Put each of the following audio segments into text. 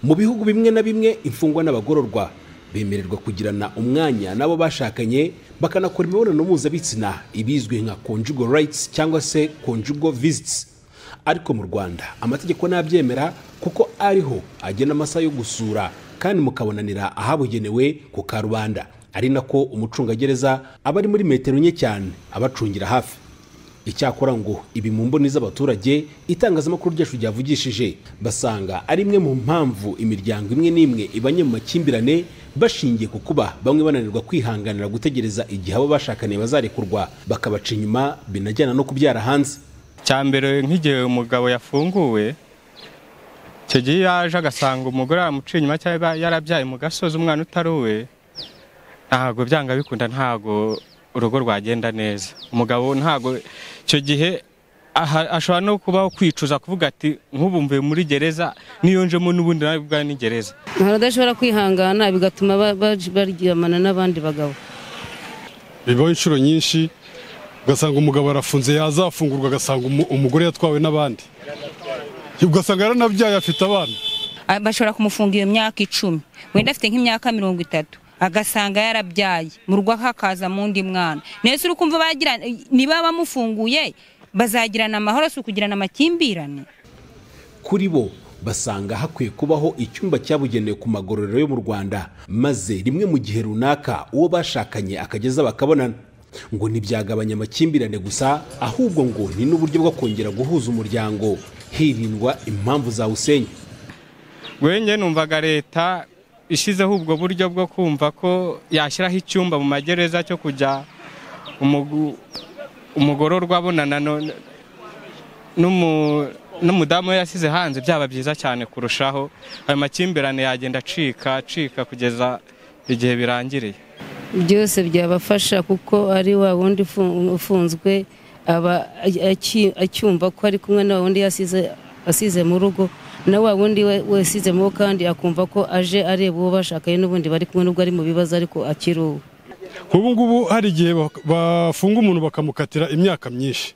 mu bihugu bimwe na bimwe imfungwa n'abagororwa bemererwa kugirana umwanya n'abo bashakanye bakanakora imibonano mpuzabitsina ibizwi nka conjugal rights cyangwa se conjugal visits ariko mu rwanda amategeko ntabyemera kuko ariho agena amasaha yo gusura kandi mukabonanira ahabugenewe ku karubanda ari nako umucungagereza aba ari muri metero nke cyane abacungira hafi icyakora ngo ibi mu mboni z'abaturage itangazamakuru ryacu ryavugishije basanga ari imwe mu mpamvu imiryango imwe n'imwe ibanye mu makimbirane bashingiye ku kuba bamwe bananirwa kwihanganira gutegereza igihe abo bashakaniye bazarekurwa bakabaca inyuma binajyana no kubyara hanze cyambere nk'igihe umugabo yafunguwe icyo gihe iyo yaje agasanga umugore aramuciye inyuma cyangwa yarabyaye mu gasozi umwana utari uwe ntabwo byanga bikunda ntabwo urugo rwagenda neza umugabo ntabwo icyo gihe ashobora no kubaho kwicuza kuvuga ati nk'ubumve muri gereza niyonjemo n'ubundi nawe bwawe ni gereza hari adashobora kwihangana bigatuma baryamana n'abandi bagabo bibaho inshuro nyinshi ugasanga umugabo arafunze yazafungurwa agasanga umugore yatwawe n'abandi ugasanga yaranabyaye afite abana bashobora kumufunga iyo myaka icumi wenda afite nk'imyaka mirongo itatu agasanga yarabyaye mu rugo hakaza mu ndi mwana nese uri kumva bagira niba bamufunguye bazagirana amahoro si ukugirana amakimbirane kuri bo basanga hakwiye kubaho icyumba cyabugenewe ku magororero yo mu rwanda maze rimwe mu gihe runaka uwo bashakanye akageza bakabonana ngo ntibyagabanya amakimbirane gusa ahubwo ngo ni n'uburyo bwo kongera guhuza umuryango hirindwa impamvu zawusenya wenge numvaga leta ishyizeho ubwo buryo bwo kumva ko yashyiraho icyumba mu magereza cyo kujya umugororwa abonana n'umudamu we yasize hanze byaba byiza cyane kurushaho ayo makimbirane yagenda acika acika kugeza igihe birangiriye byose byabafasha kuko ari wa wundi ufunzwe aba acyumva ko ari kumwe na wundi asize mu rugo na wa wundi wesizemo kandi akumva ko aje areba uwo bashakaye n'ubundi bari kumwe n'ubwo ari mu bibazo ariko akiri uwo nk'ubu ngubu hari igihe bafunga umuntu bakamukatira imyaka myinshi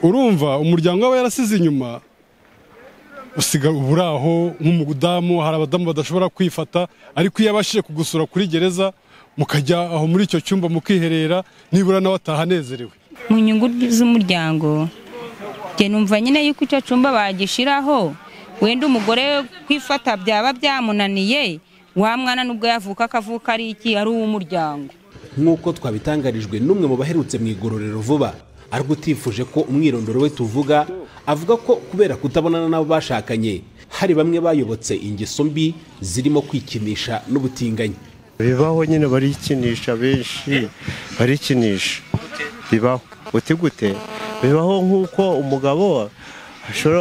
urumva umuryango we yarasize inyuma usiga uburi aho nk'umudamu hari abadamu badashobora kwifata ariko iyo abashije kugusura kuri gereza mukajya aho muri icyo cyumba mukiherera nibura nawe ataha anezerewe mu nyungu z'umuryango numva nyine yuko icyo cyumba bagishyiraho wenda umugore kwifata byaba byamunaniye wa mwana nubwo yavuka akavuka ari iki ari uw'umuryango nk'uko twabitangarijwe n'umwe mu baherutse mu igororero vuba ariko utifuje ko umwirondoro we tuvuga avuga ko kubera kutabonana n'abo bashakanye hari bamwe bayobotse ingeso mbi zirimo kwikinisha n'ubutinganyi bibaho nyine barikinisha benshi barikinisha bibaho uti gute bibaho nk'uko umugabo ashobora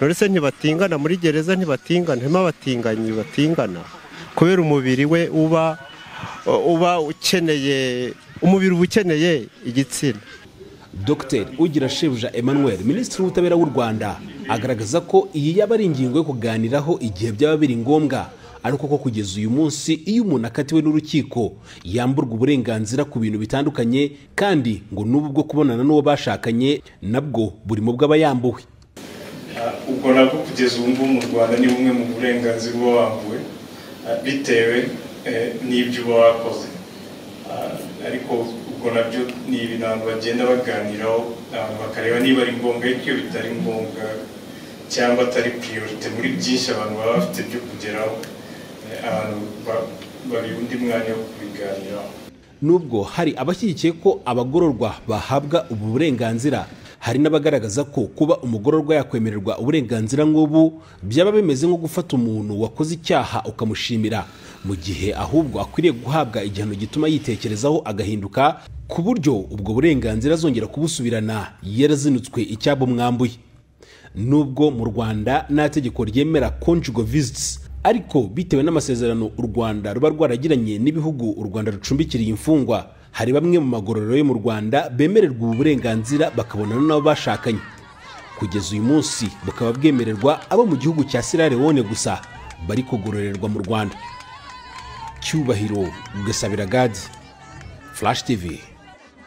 ndetse ntibatingana muri gereza ntibatingana harimo abatinganyi batingana kubera umubiri we uba uba ukeneye umubiri uba ukeneye igitsina dr ugira shebuja emmanuel minisitiri w'ubutabera w'u rwanda agaragaza ko iyi yaba ari ingingo yo kuganiraho igihe byaba biri ngombwa ariko ko kugeza uyu munsi iyo umuntu akatiwe n'urukiko yamburwa uburenganzira ku bintu bitandukanye kandi ngo n'ubu bwo kubonana n'uwo bashakanye nabwo buri mu bw'aba yambuwe ubwo nabwo kugeza ubu ngubu mu rwanda ni bumwe mu burenganzira uba wambuwe bitewe n'ibyo uba wakoze ariko ubwo nabyo ni ibintu abantu bagenda baganiraho bakareba niba ari ngombwa ariko iyo bitari ngombwa cyangwa atari piriyorite muri byinshi abantu baba bafite byo kugeraho undi mwanya wo kubiganiraho nubwo hari abashyigikiye ko abagororwa bahabwa ubu burenganzira hari n'abagaragaza ko kuba umugororwa yakwemererwa uburenganzira nk'ubu byaba bimeze nko gufata umuntu wakoze icyaha ukamushimira mu gihe ahubwo akwiriye guhabwa igihano gituma yitekerezaho agahinduka ku buryo ubwo burenganzira azongera kubusubirana yarazinutswe icyaba umwambuye nubwo mu rwanda nta tegeko ryemera conjugal visits ariko bitewe n'amasezerano u rwanda ruba rwaragiranye n'ibihugu u rwanda rucumbikiriye imfungwa hari bamwe mu magororero yo mu rwanda bemererwa ubu burenganzira bakabonana n'abo bashakanye kugeza uyu munsi bukaba bwemererwa abo mu gihugu cya sierra leone gusa bari kugororerwa mu rwanda cyubahiro gasabira gadi flash tv